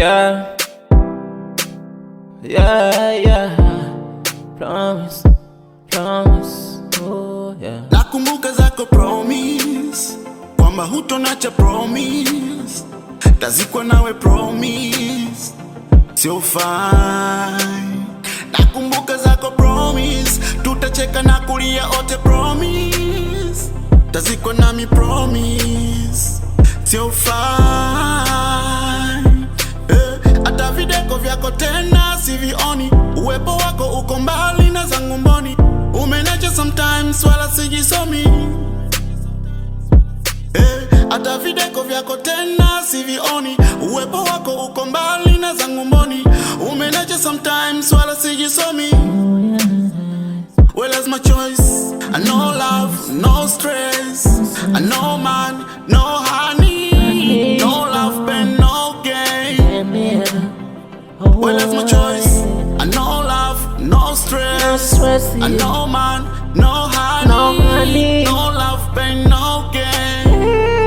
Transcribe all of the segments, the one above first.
Yeah. Yeah, yeah. Promise, promise. Oh, yeah. Nakumbuka zako promise kwamba hutonacha promise, tazikwa nawe promise, sio fine. Nakumbuka zako promise, tutacheka na kulia ote promise, tazikwa nami promise, sio fine. Eh, hata videko vyako tena sivioni, uwepo wako uko mbali na zangu mboni, umenacha sometimes wala sijisomi Eh, hata videko vyako tena sivioni, uwepo wako uko mbali na zangu mboni, umenacha sometimes wala sijisomi. Well, that's my choice. I know love, no stress. I know man, no honey, no love, pain, no gain. Well, that's my choice. I know love, no stress. stress, I know man, no honey, No honey. no love, pain, no gain.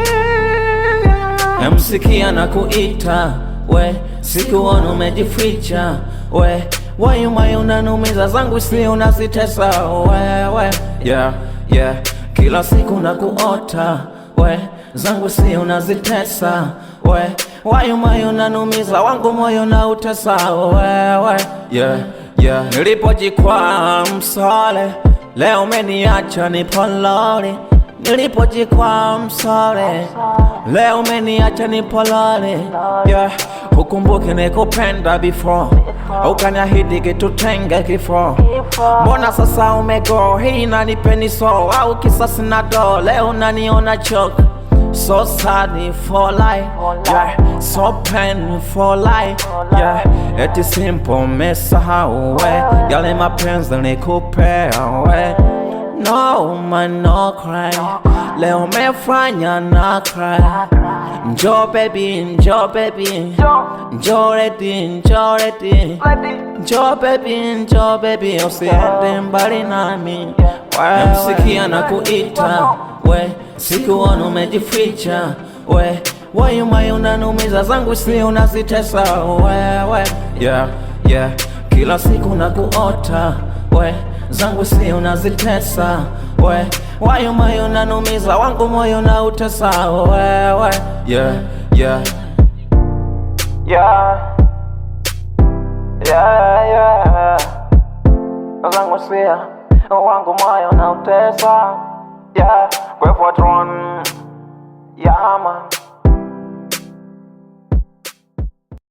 Namsikia na kuita we, sikuona umejificha we, wayumayo unanumiza zangu si unazitesa wewe, yeah, yeah. Kila siku na kuota we, zangu si unazitesa we, wayumayo unanumiza wangu moyo na utesa wewe, yeah, yeah. Nilipojikwaa msole, leo umeniacha nipolole Nilipojikwaa msole, leo umeniacha nipolale. Yeah, ukumbuke nikupenda before, ukaniahidi kitutenge kifo. Mbona sasa umego, hii inanipeni so au kisasi na do, leo unaniona choke So sad for life, yeah. So pain for life, yeah. Eti simple mesahau we, yale mapenzi nikupea we. No man no cry, leo umefanya na cry. Njo baby, njo baby, njo ready, njo ready. Njo baby, njo baby, usiende mbali nami. Namsikia na kuita we, sikuona umejificha we, wayumayo unanumiza zangu si unazitesa wewe, yeah, yeah. Kila siku na kuota we, zangu si unazitesa we, wayumayo unanumiza wangu moyo na utesa wewe, yeah, yeah. Yeah. Yeah, yeah. zangu sia wangu moyo na utesa yeah, kwepo tron yeah, man